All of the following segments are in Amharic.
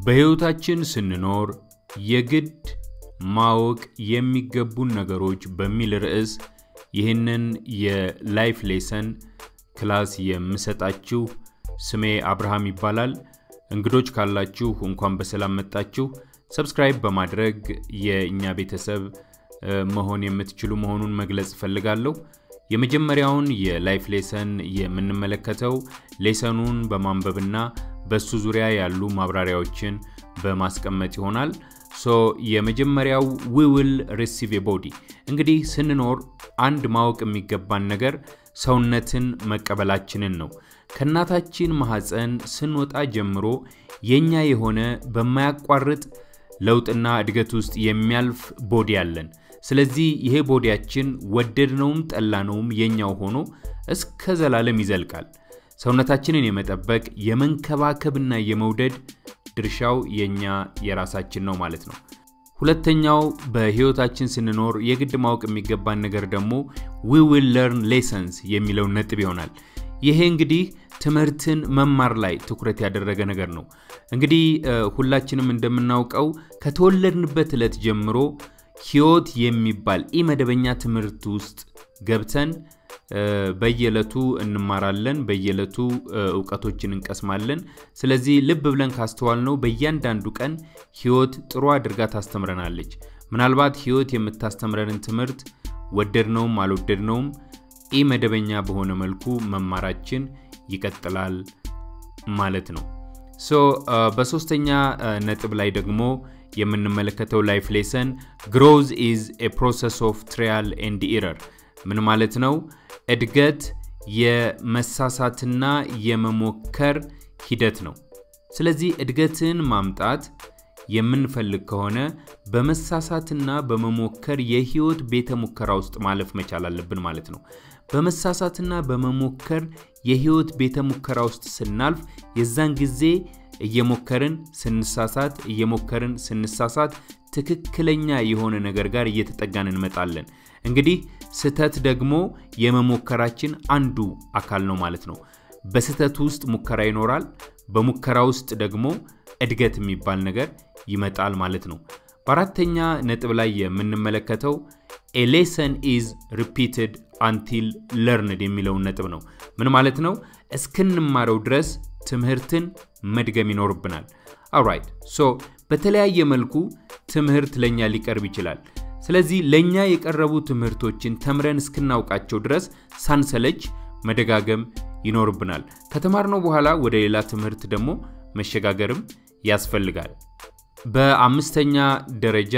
በሕይወታችን ስንኖር የግድ ማወቅ የሚገቡን ነገሮች በሚል ርዕስ ይህንን የላይፍ ሌሰን ክላስ የምሰጣችሁ ስሜ አብርሃም ይባላል። እንግዶች ካላችሁ እንኳን በሰላም መጣችሁ። ሰብስክራይብ በማድረግ የእኛ ቤተሰብ መሆን የምትችሉ መሆኑን መግለጽ እፈልጋለሁ። የመጀመሪያውን የላይፍ ሌሰን የምንመለከተው ሌሰኑን በማንበብና በሱ ዙሪያ ያሉ ማብራሪያዎችን በማስቀመጥ ይሆናል። ሶ የመጀመሪያው ዊ ዊል ሪሲቭ ቦዲ እንግዲህ ስንኖር አንድ ማወቅ የሚገባን ነገር ሰውነትን መቀበላችንን ነው። ከእናታችን ማህፀን ስንወጣ ጀምሮ የኛ የሆነ በማያቋርጥ ለውጥና እድገት ውስጥ የሚያልፍ ቦዲ አለን። ስለዚህ ይሄ ቦዲያችን ወደድነውም ጠላነውም የኛው ሆኖ እስከ ዘላለም ይዘልቃል። ሰውነታችንን የመጠበቅ የመንከባከብና የመውደድ ድርሻው የኛ የራሳችን ነው ማለት ነው። ሁለተኛው በህይወታችን ስንኖር የግድ ማወቅ የሚገባን ነገር ደግሞ ዊ ዊል ለርን ሌሰንስ የሚለውን ነጥብ ይሆናል። ይሄ እንግዲህ ትምህርትን መማር ላይ ትኩረት ያደረገ ነገር ነው። እንግዲህ ሁላችንም እንደምናውቀው ከተወለድንበት ዕለት ጀምሮ ህይወት የሚባል ኢመደበኛ ትምህርት ውስጥ ገብተን በየዕለቱ እንማራለን፣ በየዕለቱ እውቀቶችን እንቀስማለን። ስለዚህ ልብ ብለን ካስተዋል ነው በእያንዳንዱ ቀን ህይወት ጥሩ አድርጋ ታስተምረናለች። ምናልባት ህይወት የምታስተምረንን ትምህርት ወደድነውም አልወደድነውም ኢመደበኛ በሆነ መልኩ መማራችን ይቀጥላል ማለት ነው። ሶ በሶስተኛ ነጥብ ላይ ደግሞ የምንመለከተው ላይፍ ሌሰን ግሮዝ ኢዝ ኤ ፕሮሰስ ኦፍ ትሪያል ኤንድ ኢረር ምን ማለት ነው? እድገት የመሳሳትና የመሞከር ሂደት ነው። ስለዚህ እድገትን ማምጣት የምንፈልግ ከሆነ በመሳሳትና በመሞከር የህይወት ቤተ ሙከራ ውስጥ ማለፍ መቻል አለብን ማለት ነው። በመሳሳትና በመሞከር የህይወት ቤተ ሙከራ ውስጥ ስናልፍ የዛን ጊዜ እየሞከርን ስንሳሳት እየሞከርን ስንሳሳት ትክክለኛ የሆነ ነገር ጋር እየተጠጋን እንመጣለን። እንግዲህ ስህተት ደግሞ የመሞከራችን አንዱ አካል ነው ማለት ነው። በስህተት ውስጥ ሙከራ ይኖራል። በሙከራ ውስጥ ደግሞ እድገት የሚባል ነገር ይመጣል ማለት ነው። በአራተኛ ነጥብ ላይ የምንመለከተው ኤ ሌሰን ኢዝ ሪፒትድ አንቲል ለርንድ የሚለውን ነጥብ ነው። ምን ማለት ነው? እስክንማረው ድረስ ትምህርትን መድገም ይኖርብናል። አራይት ሶ በተለያየ መልኩ ትምህርት ለእኛ ሊቀርብ ይችላል። ስለዚህ ለእኛ የቀረቡ ትምህርቶችን ተምረን እስክናውቃቸው ድረስ ሳንሰለች መደጋገም ይኖርብናል። ከተማርነው በኋላ ወደ ሌላ ትምህርት ደግሞ መሸጋገርም ያስፈልጋል። በአምስተኛ ደረጃ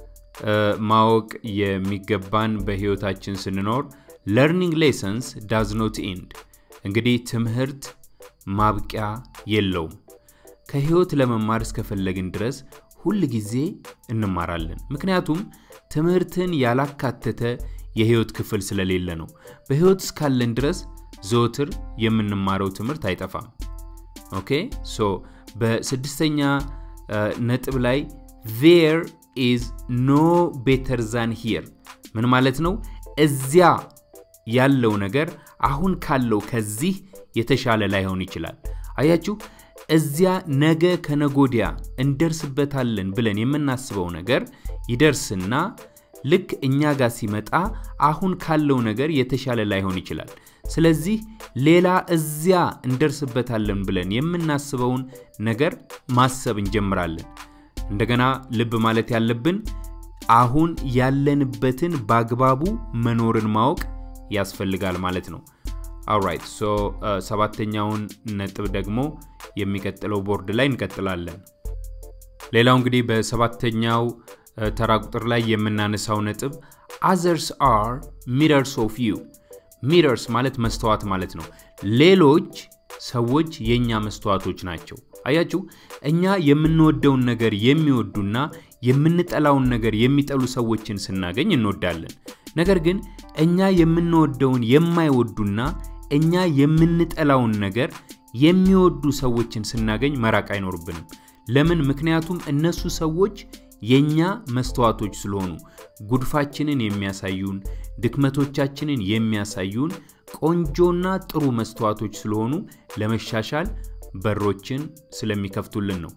ማወቅ የሚገባን በህይወታችን ስንኖር ለርኒንግ ሌሰንስ ዳዝ ኖት ኢንድ እንግዲህ ትምህርት ማብቂያ የለውም። ከህይወት ለመማር እስከፈለግን ድረስ ሁል ጊዜ እንማራለን። ምክንያቱም ትምህርትን ያላካተተ የህይወት ክፍል ስለሌለ ነው። በህይወት እስካለን ድረስ ዘወትር የምንማረው ትምህርት አይጠፋም። ኦኬ ሶ በስድስተኛ ነጥብ ላይ ዜር ኢዝ ኖ ቤተር ዛን ሂር ምን ማለት ነው? እዚያ ያለው ነገር አሁን ካለው ከዚህ የተሻለ ላይሆን ይችላል። አያችሁ፣ እዚያ ነገ ከነጎዲያ እንደርስበታለን ብለን የምናስበው ነገር ይደርስና ልክ እኛ ጋር ሲመጣ አሁን ካለው ነገር የተሻለ ላይሆን ይችላል። ስለዚህ ሌላ እዚያ እንደርስበታለን ብለን የምናስበውን ነገር ማሰብ እንጀምራለን። እንደገና ልብ ማለት ያለብን አሁን ያለንበትን በአግባቡ መኖርን ማወቅ ያስፈልጋል ማለት ነው። አውራይት ሶ ሰባተኛውን ነጥብ ደግሞ የሚቀጥለው ቦርድ ላይ እንቀጥላለን። ሌላው እንግዲህ በሰባተኛው ተራ ቁጥር ላይ የምናነሳው ነጥብ አዘርስ አር ሚረርስ ኦፍ ዩ ሚረርስ ማለት መስተዋት ማለት ነው። ሌሎች ሰዎች የእኛ መስተዋቶች ናቸው። አያችሁ፣ እኛ የምንወደውን ነገር የሚወዱና የምንጠላውን ነገር የሚጠሉ ሰዎችን ስናገኝ እንወዳለን። ነገር ግን እኛ የምንወደውን የማይወዱና እኛ የምንጠላውን ነገር የሚወዱ ሰዎችን ስናገኝ መራቅ አይኖርብንም። ለምን? ምክንያቱም እነሱ ሰዎች የኛ መስተዋቶች ስለሆኑ ጉድፋችንን የሚያሳዩን፣ ድክመቶቻችንን የሚያሳዩን ቆንጆና ጥሩ መስተዋቶች ስለሆኑ ለመሻሻል በሮችን ስለሚከፍቱልን ነው።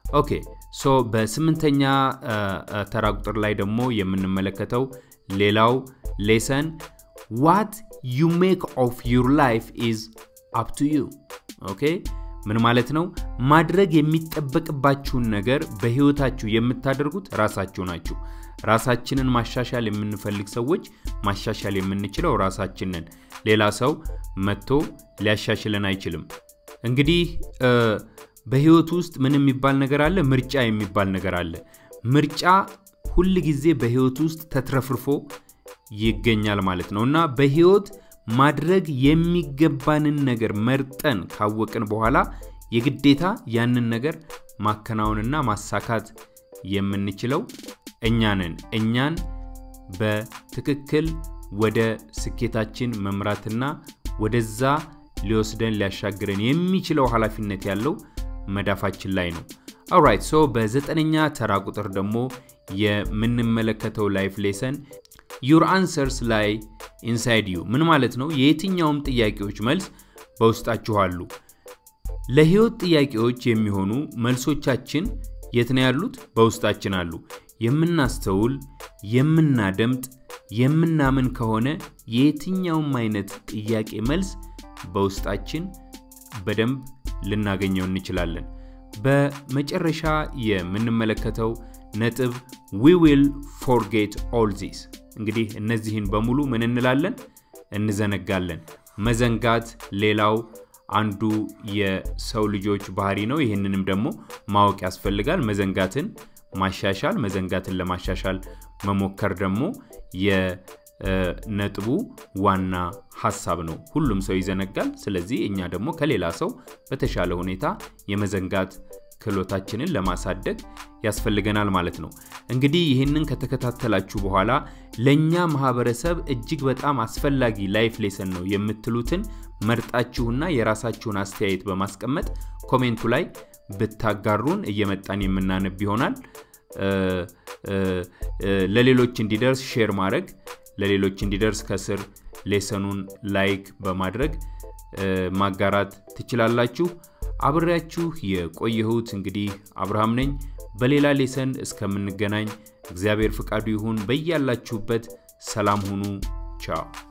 ኦኬ ሶ በስምንተኛ ተራ ቁጥር ላይ ደግሞ የምንመለከተው ሌላው ሌሰን ዋት ዩ ሜክ ኦፍ ዩር ላይፍ ኢዝ አፕ ቱ ዩ ኦኬ ምን ማለት ነው ማድረግ የሚጠበቅባችሁን ነገር በህይወታችሁ የምታደርጉት ራሳችሁ ናችሁ ራሳችንን ማሻሻል የምንፈልግ ሰዎች ማሻሻል የምንችለው ራሳችንን ሌላ ሰው መጥቶ ሊያሻሽለን አይችልም እንግዲህ በህይወት ውስጥ ምን የሚባል ነገር አለ ምርጫ የሚባል ነገር አለ ምርጫ ሁል ጊዜ በህይወት ውስጥ ተትረፍርፎ ይገኛል ማለት ነው እና በህይወት ማድረግ የሚገባንን ነገር መርጠን ካወቅን በኋላ የግዴታ ያንን ነገር ማከናወንና ማሳካት የምንችለው እኛንን እኛን በትክክል ወደ ስኬታችን መምራትና ወደዛ ሊወስደን ሊያሻግረን የሚችለው ኃላፊነት ያለው መዳፋችን ላይ ነው አውራይት ሶ በዘጠነኛ ተራ ቁጥር ደግሞ የምንመለከተው ላይፍ ሌሰን ዩር አንሰርስ ላይ ኢንሳይድ ዩ ምን ማለት ነው የየትኛውም ጥያቄዎች መልስ በውስጣችሁ አሉ ለህይወት ጥያቄዎች የሚሆኑ መልሶቻችን የት ነው ያሉት በውስጣችን አሉ የምናስተውል የምናደምጥ የምናምን ከሆነ የየትኛውም አይነት ጥያቄ መልስ በውስጣችን በደንብ ልናገኘው እንችላለን በመጨረሻ የምንመለከተው ነጥብ ዊ ዊል ፎርጌት ኦል ዚስ እንግዲህ እነዚህን በሙሉ ምን እንላለን እንዘነጋለን መዘንጋት ሌላው አንዱ የሰው ልጆች ባህሪ ነው ይህንንም ደግሞ ማወቅ ያስፈልጋል መዘንጋትን ማሻሻል መዘንጋትን ለማሻሻል መሞከር ደግሞ የነጥቡ ዋና ሀሳብ ነው ሁሉም ሰው ይዘነጋል ስለዚህ እኛ ደግሞ ከሌላ ሰው በተሻለ ሁኔታ የመዘንጋት ክህሎታችንን ለማሳደግ ያስፈልገናል ማለት ነው እንግዲህ ይህንን ከተከታተላችሁ በኋላ ለእኛ ማህበረሰብ እጅግ በጣም አስፈላጊ ላይፍ ሌሰን ነው የምትሉትን መርጣችሁና የራሳችሁን አስተያየት በማስቀመጥ ኮሜንቱ ላይ ብታጋሩን እየመጣን የምናነብ ይሆናል ለሌሎች እንዲደርስ ሼር ማድረግ ለሌሎች እንዲደርስ ከስር ሌሰኑን ላይክ በማድረግ ማጋራት ትችላላችሁ አብሬያችሁ የቆየሁት እንግዲህ አብርሃም ነኝ በሌላ ሌሰን እስከምንገናኝ እግዚአብሔር ፍቃዱ ይሁን በያላችሁበት ሰላም ሁኑ ቻው